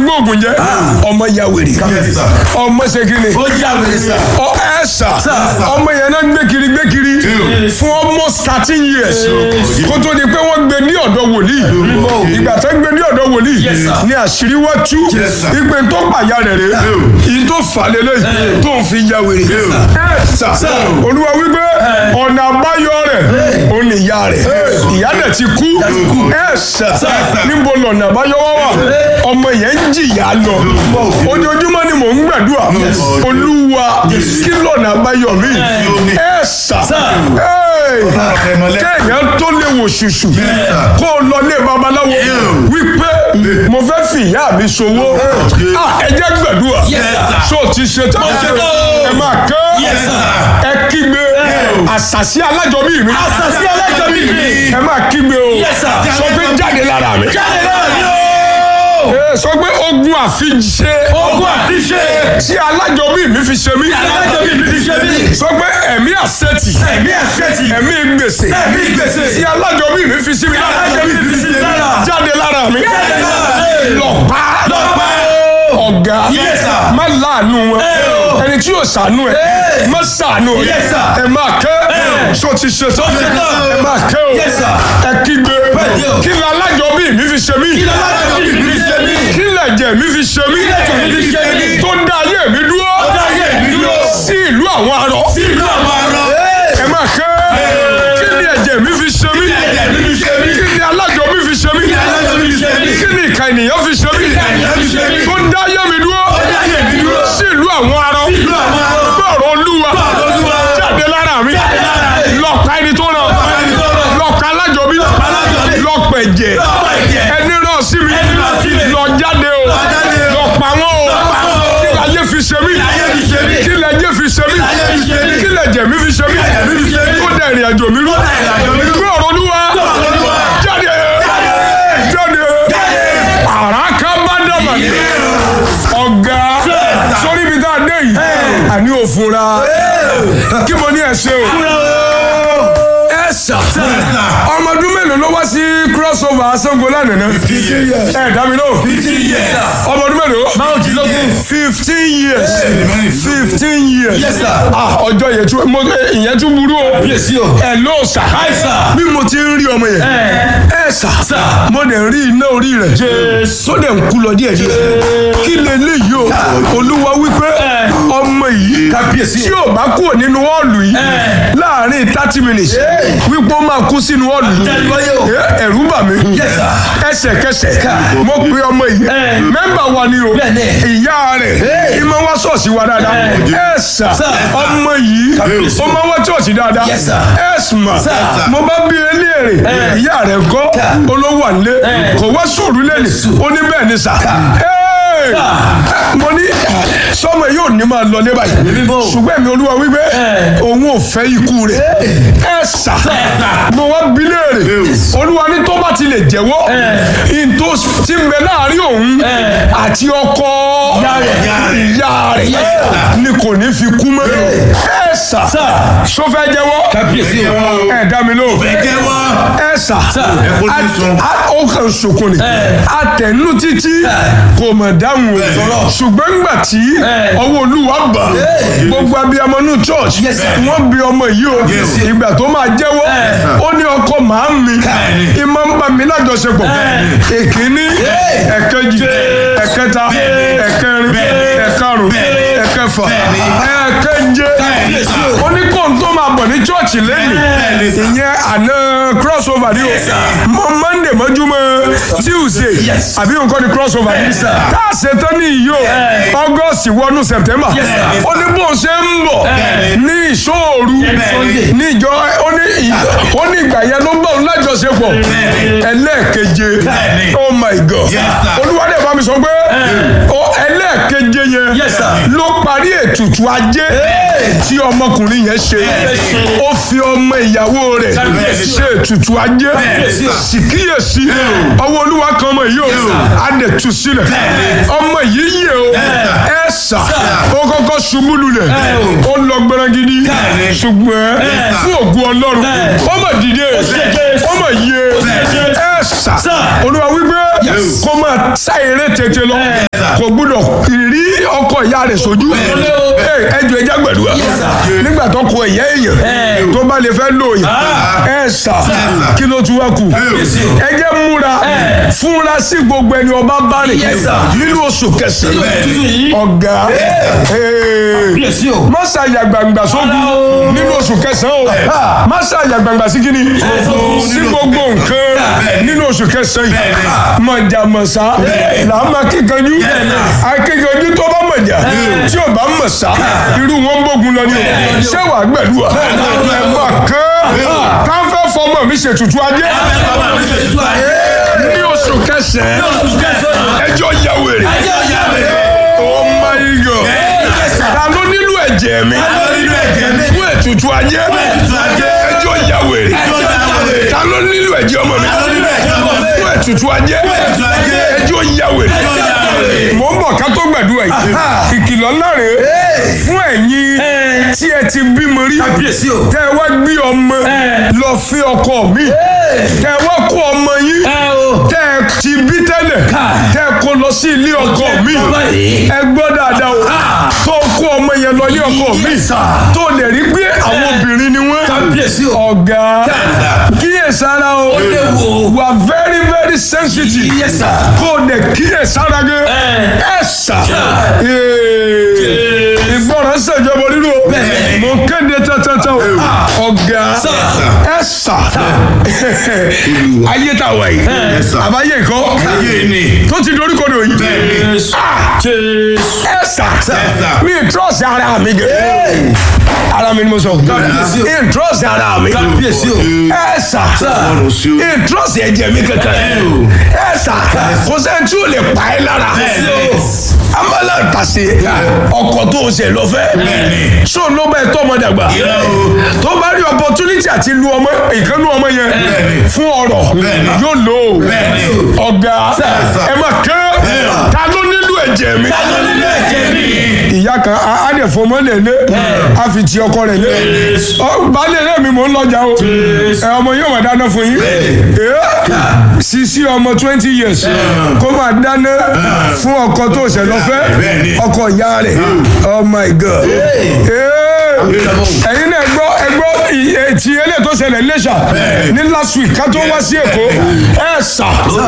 gbóògùn jẹ ọmọ ya wèrè Yes, sir. ọmọ ṣe kí ni ó jà wèrè sà. ọ ẹ sà ọmọ yẹn náà gbé kiri gbé kiri fún almost thirteen years kó tó di pé wọ́n gbé ní ọ̀dọ̀ wòlíì ìgbà tó gbé ní ọ̀dọ̀ wòlíì ní àṣírí wá tú Yes, sir. ìpè tó pàyà rẹ̀ rẹ̀ ìyí tó fà lélẹ̀ tó ń fi ya wèrè ẹ sà olúwa wípé ọ̀nà àbáyọ rẹ̀ ó ní ìyá rẹ̀ ìyá rẹ̀ ti kú ẹ sà níbo lọ̀nà àbáyọ wá wà ọmọ yẹn ń jìyà lọ ojoojúmọ́ ni mò ń gbàdúrà olúwa kí lọ̀nà àbáyọ mi ẹ sà kéèyàn tó lè wò ṣùṣù kó o lọ lé babaláwo wípé mo fẹ́ fi ìyá mi ṣòwò Ah, ẹ jẹ́ gbàdúrà ṣó o ti ṣe tán ẹ máa kẹ́ ẹ kígbe àṣàṣì alájọbí mi àṣàṣì alájọbí mi. ẹ máa kígbe o Yes, sir. sọ pé jáde lára mi jáde náà ni ó. Ẹ sọ pé ogun àfiṣe ogun àfiṣe. tí alájọbí mi fi ṣe mí alájọbí mi fi ṣe mí. sọ pé ẹ̀mí àṣetì ẹ̀mí àṣetì. ẹ̀mí gbèsè ẹ̀mí gbèsè. tí alájọbí mi fi sí mi lára alájọbí mi fi sí mi lára. jáde lára mi Jáde lára mi. lọ pa lọ pa o. ọ̀gá Yes, sir. má láàánú wọn o. ẹni tí yóò ṣàánú ẹ má ṣàánú ẹ Yes, sir. ẹ máa kẹ́ ṣó ti ṣe tán ṣe tán. ẹ máa kẹ́ o Yes, sir. ẹ kígbe Bẹ́ẹ̀ni o. kí ni alájọbí mi fi ṣe mí kí ló alájọbí mi fi ṣe mí. kí lẹ̀jẹ̀ mi fi ṣe mí lẹ̀jẹ̀ mi fi ṣe mí. tó dá ayé mi dúró Tó dá ayé mi dúró. sí ìlú àwọn arọ sí ìlú àwọn arọ. ẹ máa kẹ́ kí ni ẹ̀jẹ̀ mi fi ṣe mí ẹ̀jẹ̀ mi fi ṣe mí. kí ni alájọ mi fi ṣe mí Kí ni alájọbí mi fi ṣe mí. kí ni ìka ènìyàn fi ṣe mí ìka ènìyàn fi ṣe mí. tó dá ayé mi dúró Tó dá ayé mi dúró. sí ìlú àwọn arọ Sí ìlú àwọn arọ. gbọ́rọ̀ olúwa Gbọ́rọ̀ Olúwa. jáde lára mi Jáde lára mi. lọ́ọ̀ka ẹni tó ràn ẹni tó ràn. lọ́ọ̀ka alájọbí alájọbí. lọ́ọ̀pẹ̀jẹ̀ Lọ́ọ̀pá ẹ̀jẹ̀. ẹni ràn sí mi Ẹni ràn sí mi. lọ jáde o Lọ jáde o. lọ pa wọn o pa wọn o. kí láyé fi ṣe mí láyé fi ṣe mí. kí lẹ́jẹ̀ fi ṣe mí Kí láyé fi ṣe mí. kí lẹ́jẹ̀ mi fi ṣe mí lẹ́jẹ̀ mi fi ṣe mí. tó dẹ̀ ìrìn àjò mi rú dẹ̀ ìrìn àjò mi rú. gbé ọ̀rọ̀ olúwa ọ̀rọ̀ Olúwa. jáde jáde àràká bá dàbà ní ọ̀gá sórí ibi tá a dé yìí àní òfunra kí mo ní ẹ ṣe o ẹ sà ọmọ ọdún mélòó ló wá sí crossover Ṣàngó lánàá ẹ dá mi lóhùn fifteen years. ọmọ ọdún mélòó márùndínlógún. fifteen years fifteen years Yes, sir. ah ọjọ́ yẹn tún mo ìyẹn tún burú o Yes, o. ẹ ló sà Hi, sir. bí mo ti ń rí ọmọ yẹn ẹ sà Sir. mo dẹ̀ ń rí iná orí rẹ̀ tó dẹ̀ ń kú lọ díẹ̀ díẹ̀ kí lè léyìí o olúwa wípé ọmọ yìí Kábíyèsí. tí ò bá kúrò nínú họ́ọ̀lù yìí láàrin thirty minutes wípé ó máa kú sínú họ́ọ̀lù yìí Àtẹ̀wáyé o. Eh, ẹ̀rù bà mí Yes, sir. ẹsẹ̀kẹsẹ̀ mo pe ọmọ yìí mẹ́mbà wa ni o Bẹ́ẹ̀ni. ìyá rẹ̀ ìmọ̀ wá ṣọ́ọ̀ṣì wa dáadáa ẹ̀sà Sir. ọmọ yìí ó máa wá ṣọ́ọ̀ṣì dáadáa Yes, sir. ẹ̀sùnmà Sir. mo bá bí eléèrè ìyá rẹ̀ kọ́ olówó àlé kò wá sùúrù lẹ́nu ó ní bẹ́ẹ̀ ni sà Hey! mo ní sọmọ yóò ní máa lọ lé báyìí ṣùgbọ́n èmi olúwa wípé òun ò fẹ́ ikú rẹ̀ ẹ sà mo wá bí léèrè olúwa ní tó bá ti lè jẹ́wọ́ ìntò tí ń bẹ láàrin òun àti ọkọ ìyá rẹ̀ ni kò ní fi kú mọ́ ẹ sà sọ fẹ́ jẹ́wọ́ Kábíyèsí o. ẹ dá mi lóhùn Ẹ jẹ́wọ́. ẹ sà Ẹ fojú a- sun. a- ó kàn sunkún ni atẹnu títí kò mọ̀ dáhùn o ṣùgbọ́n ńgbà tí ọwọ́ olúwa bà gbogbo abiyamọ ní church Yes, sir. wọ́n bi ọmọ yìí o Yes. ìgbà tó máa jẹ́wọ́ ó ní ọkọ màá mi ìmọ̀ ń bá mi lájọṣepọ̀ èkíní ẹ̀kẹjì ẹ̀kẹta ẹ̀kẹrin ẹ̀karùn ẹ̀kẹfà ẹ̀kẹje Kábíyèsí o. ó ní kóńtó máa bọ̀ ní church lẹ́yìn ìyẹn àná crossover ni o mọ monday mọ́júmọ́ tuesday Yes. àbí nǹkan ni crossover ni Yes, sir. tá a ṣe tán ní ìyó august wọnú september Yes, sir. ó ní bó ṣe ń bọ̀ ní ìṣòru Sunday. ní ìjọ ó ní ì- ó ní ìgbà yẹn ló ń bọ̀ lájọṣepọ̀ ẹlẹ́ẹ̀keje Bẹ́ẹ̀ni. oh my god Yes, sir. olúwadé bá mi sọ pé ó ẹlẹ́ẹ̀keje yẹn Yes, sir. ló parí ètùtù ajé tí ọmọkùnrin yẹn ṣe ó fi ọmọ ìyàwó rẹ̀ Kábíyèsí. ṣe ètùtù ajé Kábíyèsí. síkíyèsí ọwọ́ olúwa kan ọmọ yìí ó á dẹ̀ tú sílẹ̀ ọmọ yìí yẹ o ẹ sà ó kọ́kọ́ ṣubú lulẹ̀ ó lọ gbẹrangidi ṣùgbọ́n fún ògùn ọlọ́run ó mà dìde ó mà yẹ ẹ sà olúwa wípé kó máa sá eré tètè lọ kò gbúdọ̀ rí ọkọ ìyá rẹ̀ sójú ẹjọ ẹjá gbàdúrà nígbà tó kọ ìyá èèyàn tó bá lè fẹ́ lò yìí ẹ sà kí ló tún wá kù ẹ jẹ́ múra fúnra sí gbogbo ẹni ọba bá rìn nínú oṣù kẹsàn-án ọ̀gá má ṣàyà gbàngbà sógun nínú oṣù kẹsàn-án o má ṣàyà gbàngbà sí kíni sí gbogbo nǹkan nínú oṣù kẹsàn-án yìí mọ̀jàmọ̀sá làá máa kíkanjú akíkanjú tó bá mọ̀jà tí ò bá mọ̀ sá irú wọn ń bógun lọ ní o ṣé wàá gbẹ̀dúwà ẹ̀ máa kán káfẹ́ fọmọ mi ṣètùtù ajé ní oṣù kẹsàn-án ẹjọ́ ya wèrè oh my god ta ló nílò ẹ̀jẹ̀ mi fún ètùtù ajé ẹjọ́ ya wèrè ta ló nílò ẹ̀jẹ̀ ọmọ mi fún ètùtù ajé ẹjọ́ ya wèrè mo ń bọ̀ ká tó gbàdúrà yìí ìkìlọ̀ ńlá rèé fún ẹ̀yin tí ẹ ti bímọ rí tẹ́ ẹ wá gbé ọmọ lọ fi ọkọ mi tẹ́ ẹ wá kó ọmọ yín tẹ́ ẹ ti bí tẹ́lẹ̀ tẹ́ ẹ kó lọ sí ilé ọkọ mi ẹ gbọ́ dáadáa o tó kó ọmọ yẹn lọ ilé ọkọ mi tó lè rí pé àwọn obìnrin ni wọ́n ọ̀gá kíyèsára o wà very very sensitive kó o dẹ̀ kíyèsára gẹ́ ẹ̀ sà ìgbọràn ṣèjọba nínú mo kéde tẹ́tẹ́tẹ́ o ọ̀gá ẹ̀ sà ayé tá a wà yìí àbáyé nǹkan tó ti dorí kodò yìí ẹ̀ sà mi trọ́ọ̀sì ara mi gẹ̀ ara mi ni mo sọ mi trọ́ọ̀sì ara mi ẹ̀ sà mi trọ́ọ̀sì ẹ̀jẹ̀ mi kankan ẹ̀ sà kò sẹ́ni tí o lè pa ẹ́ lára amala tase ọkọ tó o ṣe lọ fẹ́ so ló bẹ tọmọ dàgbà tó bá rí opportunity àti lu ọmọ ìkànnì ọmọ yẹn fún ọ̀rọ̀ yóò lò ó ọ̀gá ẹ má kẹ́ ta ló nílò ẹ̀jẹ̀ mi ìyá kan á dẹ̀ fọmọ lẹ̀ lé á fi ti ọkọ rẹ̀ lé baálé rẹ̀ mi mò ń lọ́jà o ẹ ọmọ yóò máa dáná fún yín sisi ọmọ twenty years kó máa dáná fún ọkọ tó ṣẹ̀ lọ fẹ́ ọkọ ìyá rẹ̀ oh my god ẹ̀yin náà gbọ́ ẹgbọ́ ti eléyìí tó ṣẹlẹ̀ lẹ́ṣà ní last week ká tó wá sí èkó ẹ̀ sà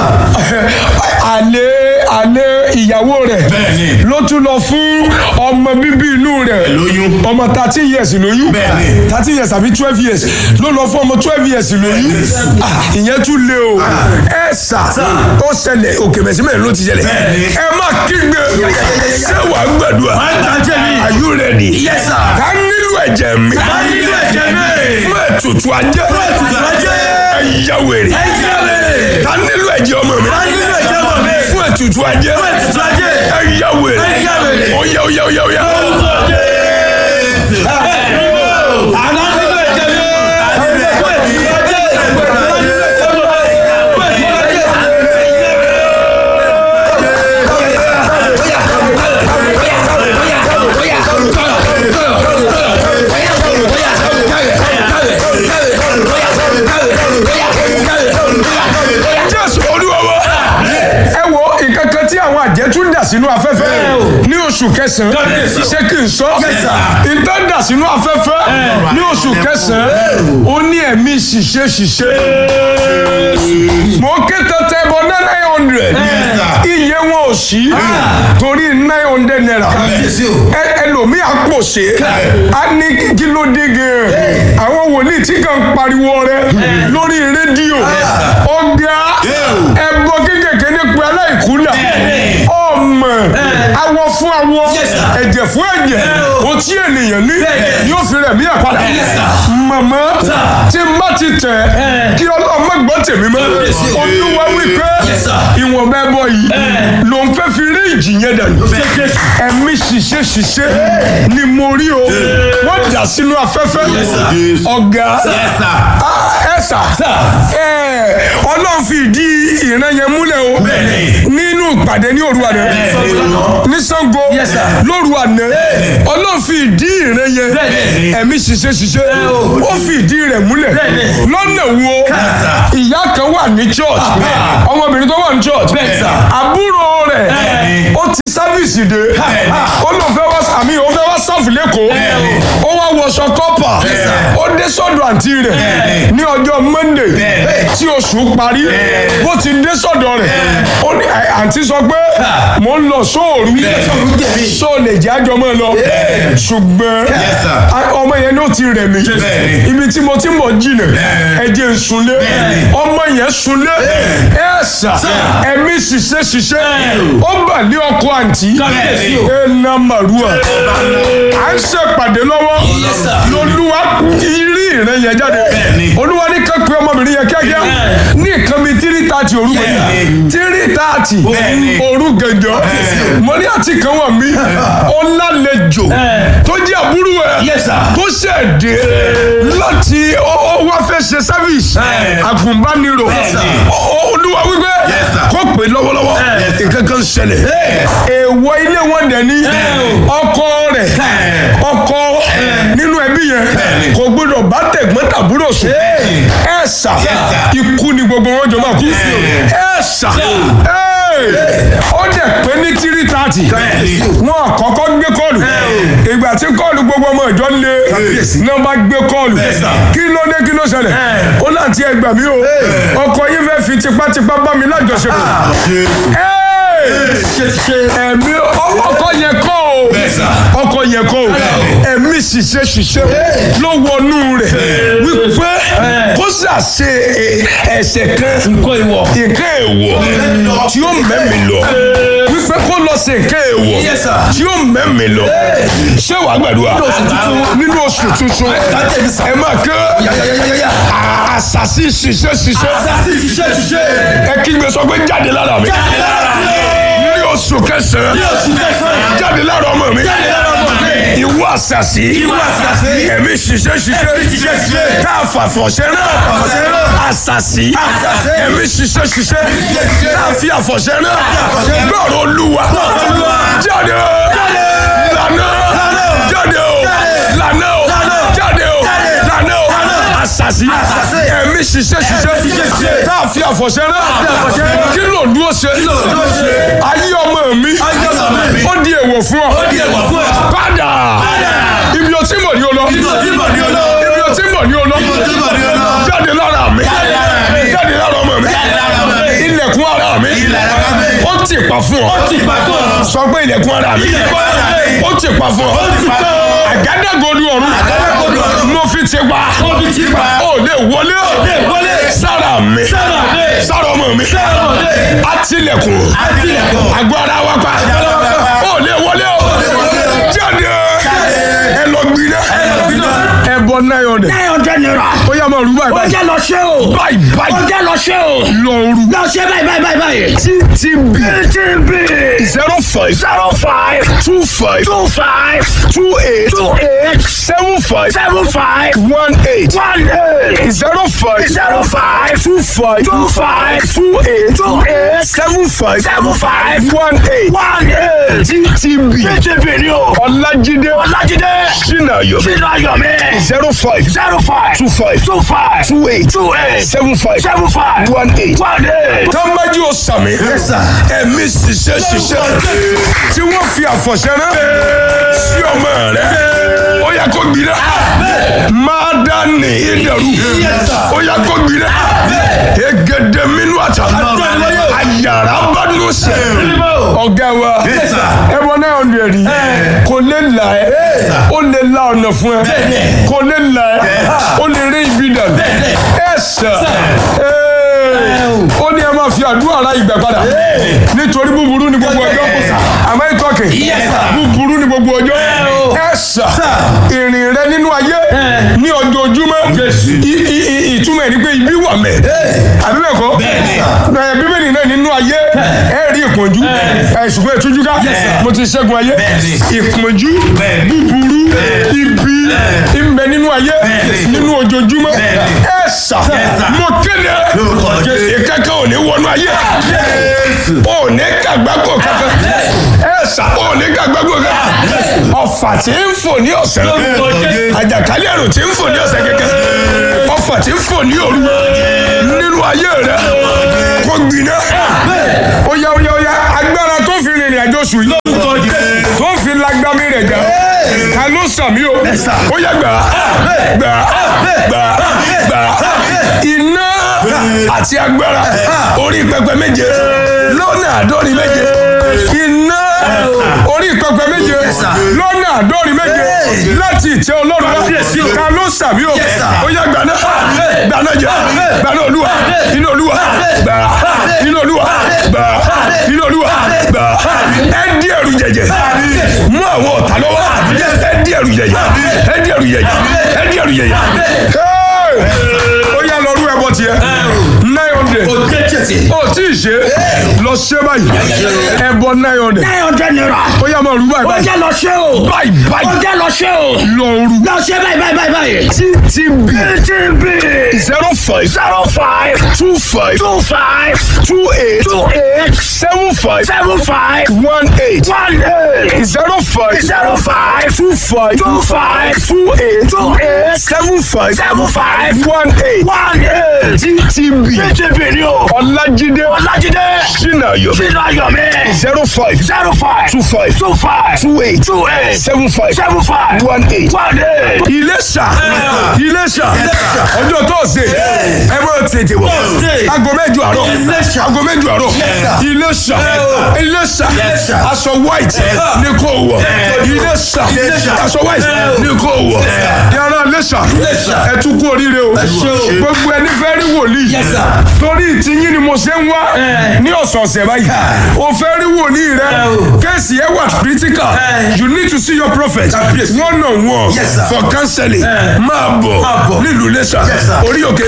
àlè àlè ìyàwó rẹ̀ ló tún lọ fún ọmọ bíbí inú rẹ̀ ọmọ thirteen years lóyún thirteen years àbí twelve years ló lọ fún ọmọ twelve years lóyún ìyẹn tún lé o ẹ̀ sà ó ṣẹlẹ̀ òkè mẹ̀símẹ̀ ló ti ṣẹlẹ̀ ẹ má kígbe ṣé wàá gbàdúrà are you ready ká nílò ẹ̀jẹ̀ mi fún ètùtù ajé ẹ̀yà wèrè ká nílò ẹ̀jẹ̀ ọmọ mi fún ètùtù ajé ẹ̀yà wèrè ọ̀yà ọ̀yà ọ̀yà ọ̀yà. jésù olúwa wa ẹ wo nǹkan kan tí àwọn àjẹ́ tún dà sínú afẹ́fẹ́ ní oṣù kẹsàn-án ṣé kí n sọ ìtàn dà sínú afẹ́fẹ́ ní oṣù kẹsàn-án ó ní ẹ̀mí ṣìṣe ṣìṣe mo ké tẹ́tẹ́ bọ ní nine hundred iye wọn ò sí torí nine hundred naira ẹlòmíì àpòṣe á ní kí ló dé gan àwọn wòlíì tí kàn pariwo rẹ lórí rédíò ọgá ẹbọ kékèké nípa aláìkúlà ọmọ awọ fún awọ ẹ̀jẹ̀ fún ẹ̀jẹ̀ o tí ènìyàn ní yóò fi rẹ̀ mí àpàdà màmá tí n bá ti tẹ̀ kí ọlọ́mọ gbọ́ tèmi mọ́ olúwa wípé ìwọ̀nba ẹbọ yìí ló ń fẹ́ fi rí ìjì yẹn dànù ẹ̀mí ṣiṣẹ́ ṣiṣẹ́ ni mo rí o wọ́n dà sínú afẹ́fẹ́ ọ̀gá ẹ̀sà ọlọ́run fi ìdí ìran yẹn múlẹ̀ o nínú ìpàdé ní òru àná ní Ṣàngó lóru àná ọlọ́run fi ìdí ìran yẹn ẹ̀mí ṣiṣẹ́ ṣiṣẹ́ ó fi ìdí rẹ̀ múlẹ̀ lọ́nà wo ìyá kan wà ní church ọmọbìnrin tó wà ní church àbúrò rẹ̀ ó ti sáré dé ó lọ fẹ́ wá àmì ó fẹ́ wá sáfù lẹ́kọ̀ọ́ ó wá wọṣọ kọ́pà ó dé sọ́dọ̀ àǹtí rẹ̀ ní ọjọ́ monday tí oṣù parí bó ti dé sọ́dọ̀ rẹ̀ ó ní àǹtí sọ pé mò ń lọ sóòrù só lè jẹ́ àjọ mọ́ ẹ lọ ṣùgbọ́n ọmọ yẹn ló ti rẹ̀ mí ibi tí mo ti ń bọ̀ jìnà ẹ̀jẹ̀ ń sunlé ọmọ yẹn sunlé ẹ̀ sà ẹ̀mí ṣiṣẹ́ ṣiṣẹ́ ó bà lé ọkọ àǹtí ẹ̀ nà màrúwà à ń ṣèpàdé lọ́wọ́ lolúwa rí ìrẹ́ yẹn jáde olúwa ní kankan ọmọbìnrin yẹn kíákíá ní nǹkan bíi tírí tààtì òru gbẹ̀yìn tírí tààtì òru gẹ̀jọ́ mo ní àti kan wà mí ó lálejò tó jẹ́ àbúrò ẹ̀ tó ṣẹ̀dé láti ó wá fẹ́ ṣe sáfíìsì àgùnbánirò olúwa wípé kó pè lọ́wọ́lọ́wọ́ nǹkan kan ṣẹlẹ̀ èèwọ̀ ilé wọn dẹ̀ ní ọkọ rẹ̀ ọkọ nínú ẹbí yẹn kò gbọdọ̀ bá tẹ̀gbọ́n tàbúrò sùn ẹ ṣà ikú ni gbogbo wọn jọ máa kú ẹ ṣà ó dẹ̀ pé ní tírí tààtì wọn àkọ́kọ́ gbé kọ́ọ̀lù ìgbà tí kọ́ọ̀lù gbogbo ọmọ ìjọ ń lé náà bá gbé kọ́ọ̀lù kí ló dé kí ló ṣẹlẹ̀ ó láti ẹgbà mí o ọkọ yín fẹ́ fi tipátipá bá mi lájọṣepọ̀ ẹ̀mí ọkọ yẹn kọ́ o ọkọ yẹn kọ́ o ẹ̀mí ṣiṣẹ́ ṣiṣẹ́ ló wọnú rẹ̀ wípé kó ṣàṣe ẹ̀ṣẹ̀ kan nǹkan èèwọ̀ tí ó mẹ́mi lọ wípé kó lọ ṣe nǹkan èèwọ̀ tí ó mẹ́mi lọ ṣé wàá gbàdúrà nínú oṣù tuntun ẹ máa kẹ́ àṣàṣì ṣiṣẹ́ ṣiṣẹ́ ẹ kí gbé sọ pé jáde lára mi ní oṣù kẹsàn-án jáde lára ọmọ mi ìwọ àṣàṣì ẹ̀mí ṣiṣẹ́ ṣiṣẹ́ tá a fà fọ̀ṣẹ́ náà àṣàṣì ẹ̀mí ṣiṣẹ́ ṣiṣẹ́ tá a fi àfọ̀ṣẹ́ náà gbọ́rọ̀ olúwa jáde lànà jáde o lànà o jáde o lànà o àṣàṣì ẹ̀mí ṣiṣẹ́ ṣiṣẹ́ tá a fi àfọ̀ṣẹ́ náà kí ló dúró ṣe ayé ọmọ mi ó di èèwọ̀ fún ọ padà ibi o ti mọ̀ ní o lọ ibi o ti mọ̀ ní o lọ jáde lára mi jáde lára ọmọ mi ilẹ̀kùn ara mi ó ti pa fún ọ sọ pé ilẹ̀kùn ara mi ó ti pa fún ọ àgádágodo ọ̀run mo fi ti pa ó lè wọlé sára mi sára ọmọ mi àtìlẹ̀kùn agbára wa pa ó lè wọlé o jáde ẹ lọ gbiná ẹ bọ nine hundred nine hundred naira. ó yá máa rú báyìí ó báyìí jẹ́ lọ ṣe o. báyìí ó báyìí jẹ́ lọ ṣe o. lọ rú lọ ṣe báyìí báyìí báyìí báyìí. ttb TTB zero five zero five two five two five two eight two eight seven five seven five one eight one eight zero five zero five two five two five two eight two eight seven five seven five one eight one eight. ttb TTB ni o. ọlájídé Ọlájídé sinayo sínú ayọ̀ mi. zero five zero five two five two five two eight two eight seven five seven five one eight. one eight. tọ́mbájú o sàmì ẹ̀mí ṣiṣẹ́ ṣiṣẹ́ tí wọ́n fi àfọ̀ṣẹ́ rán sí ọmọ rẹ̀ ó yẹ kó gbiná máa dá ní ìdẹ̀rù ó yẹ kó gbiná egede minú àtà àyàrá bá nù sẹ́ ọ̀gá wa ẹ̀wọ̀n náà ọ̀nà ẹ̀rí kò lè là ẹ́ ó lè la ọ̀nà fún ẹ kò lè là ẹ́ ó lè rí ibi dànù ẹ̀ sà ó ní ẹ máa fi àdúrà ra ìgbà padà nítorí búburú ni gbogbo ọjọ́ àmọ́ ìtọ́kì búburú ni gbogbo ọjọ́ ẹ sà ìrìn rẹ nínú ayé ní ojoojúmọ́ I- i- i- ìtumọ̀ ẹ̀ ni pé ibi wà mẹ́ àbí bẹ́ẹ̀ kọ́ bẹ́ẹ̀ bíbélì náà nínú ayé ẹ rí ìpọ́njú ẹ ṣùgbọ́n ìtújú ká mo ti ṣẹ́gun ayé ìpọ́njú búburú ibi ìbẹ nínú ayé nínú ojoojúmọ́ ẹ sà mo kéde ìkẹ́kẹ́ ò ní wọnú ayé ò ní kàgbákò kankan ẹ sà ò ní kàgbákò kankan ọfà tí ń fò ní ọ̀sẹ̀ àjàkálẹ̀ àrùn tí ń fò ní ọ̀sẹ̀ kẹ̀kẹ́ ọfà tí ń fò ní òru nínú ayé rẹ kò gbiná ó yá ó yá ó yá agbára tó fi rìnrìn àjò sùn yìí ká ló sàmì o ó yẹ gbà gbà gbà gbà iná àti agbára orí pẹpẹ méje lọ́nà àádọ́rin méje iná orí pẹpẹ méje lọ́nà àádọ́rin méje láti ìtẹ́ ọlọ́run wá ká ló sàmì o ó yẹ gbà náà gbà náà jẹ gbà náà olúwa inú olúwa gbà inú olúwa gbà inú olúwa gbà ẹ dí ẹrù jẹjẹ mú àwọn ọ̀tá lọ́wọ́ ẹ dí ẹrù jẹjẹ ẹ dí ẹrù jẹjẹ ẹ dí ẹrù jẹjẹ. ó yá lọ rú ẹbọ tiẹ̀ nine hundred ó tí ì ṣe lọ ṣe báyìí ẹbọ nine hundred nine hundred naira. ó yá máa rú báyìí ó báyìí jẹ́ lọ ṣe o. báyìí ó báyìí jẹ́ lọ ṣe o. lọ rú lọ ṣe báyìí báyìí báyìí báyìí. ttb TTB zero five zero five two five two five two eight two eight seven five seven five one eight one eight zero five zero five two five two five two eight two eight seven five seven five one eight one eight. ttb TTB ni o. ọlájídé Ọlájídé sinayo sínú ayọ̀ mi. zero five zero five two five two five two eight two eight seven five seven five one eight. one eight. Iléṣà Iléṣà ọjọ́ tóòsè ẹ bọ́ tètè wọ̀ aago mẹ́jọ àárọ̀ aago mẹ́jọ àárọ̀ Iléṣà Iléṣà aṣọ white ní kò wọ̀ Iléṣà aṣọ white ní kò wọ̀ yàrá Iléṣà ẹ tún kú oríire o gbogbo ẹni fẹ́ rí wòlíì torí ìtìyín ni mo ṣe ń wá ní ọ̀sọ̀ọ̀sẹ̀ báyìí o fẹ́ rí wòlíì rẹ kéèsì ẹ wà critical you need to see your prophet one on one for counseling máa bọ̀ nílùú Iléṣà orí òkè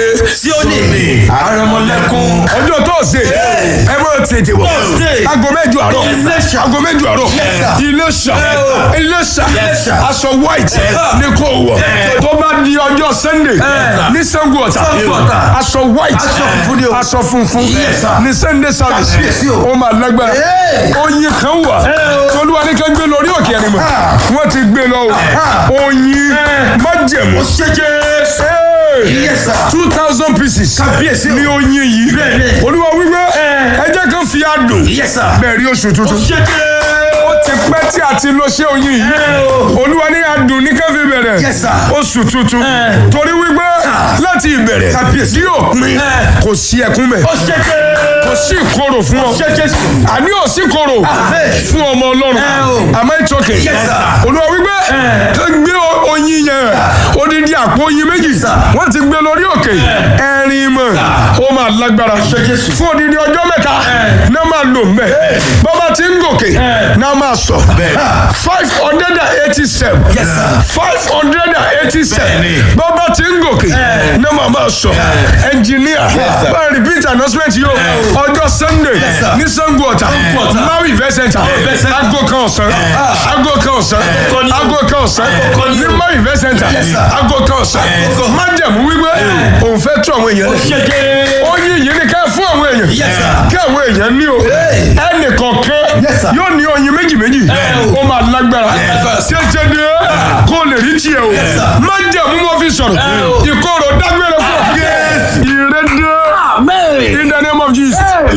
Síónì àrẹ̀mọ̀lẹ́kùn ọjọ́ tóòsè ẹ bọ́ tètè wọ̀ aago mẹ́jọ àárọ̀ Iléṣà. aago mẹ́jọ àárọ̀ Iléṣà Iléṣà aṣọ white ní kò wọ̀ tó bá di ọjọ́ Sunday ní Ṣàngó Ọ̀tà Ọ̀tà. aṣọ white Aṣọ funfun ni o. aṣọ funfun sir. ní Sunday service Kábíyèsí o. ó máa lágbára oyin kan wà tolúwa ní ká gbé lórí òkè ẹni mọ̀ wọ́n ti gbé lọ o oyin májẹ̀mú ṣẹ́jẹ́ Yes, sir. two thousand pieces Kábíyèsí o. ní oyin yìí Bẹ́ẹ̀ni. olúwa wípé ẹ jẹ́ kán fi àdùn Yes, sir. bẹ̀rẹ̀ oṣù tuntun ṣẹ́jẹ́ ó ti pẹ́ tí a ti lọ ṣe oyin yìí olúwa ní àdùn ní ká fi bẹ̀rẹ̀ Yes, sir. oṣù tuntun torí wípé láti ìbẹ̀rẹ̀ Kábíyèsí. tí yóò pin kò sí ẹkún mẹ́ ṣẹ́jẹ́ kò sí ìkorò fún ọ ṣẹ́jẹ́ àní ò sí ìkorò Amen. fún ọmọ ọlọ́run o. àmọ́ ìtọ́kẹ̀ Yes, sir. olúwa wípé ká gbé o- oyin yẹn odidi àpò oyin méjì sir. wọ́n ti gbé lórí òkè ẹ̀rin mọ̀ ó máa lágbára Jésù. fún odidi ọjọ́ mẹ́ta náà máa lò mbẹ́ bọ́bá ti ń gòkè náà máa sọ five hundred and eighty seven Yes, sir. five hundred and eighty seven Bẹ́ẹ̀ni. bọ́bá ti ń gòkè náà máa máa sọ ẹnjìníà sir. bá repeat announcement yìí o ọjọ́ Sunday sir. ní Ṣàngó Ọ̀tà Ọ̀tà. Maui Event Center Event Center. aago kan ọ̀sán aago kan ọ̀sán Akọni o. aago kan ọ̀sán Akọni ní o. Maui Event Center Yes, sir. aago kan ọ̀sán Akọni. májẹ̀mú wípé òun fẹ́ tú àwọn èèyàn lẹ̀ ṣẹ́jẹ́ ó yí yìí ni ká fún àwọn èèyàn Yes, sir. kí àwọn èèyàn ní o Hey. ẹnì kọ̀ọ̀kan Yes, sir. yóò ní oyin méjì méjì o. ó máa lágbára Yes, sir. ṣẹṣẹ ni kó lè rí tiẹ̀ o sir. májẹ̀mú mo fi sọ̀rọ̀ o. ìkorò dágbére fún ọ ìrẹ́dẹ́ Amen. in the name of Jesus.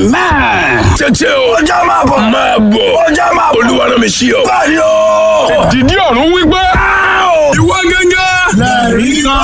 Amen. tètè o Ọjọ́ máa bọ̀. máa bọ̀ Ọjọ́ máa bọ̀. olúwa rán mi sí ọ. Báyọ̀. dìdí ọ̀run wípé ìwọ gángan Lẹ́rìí kan.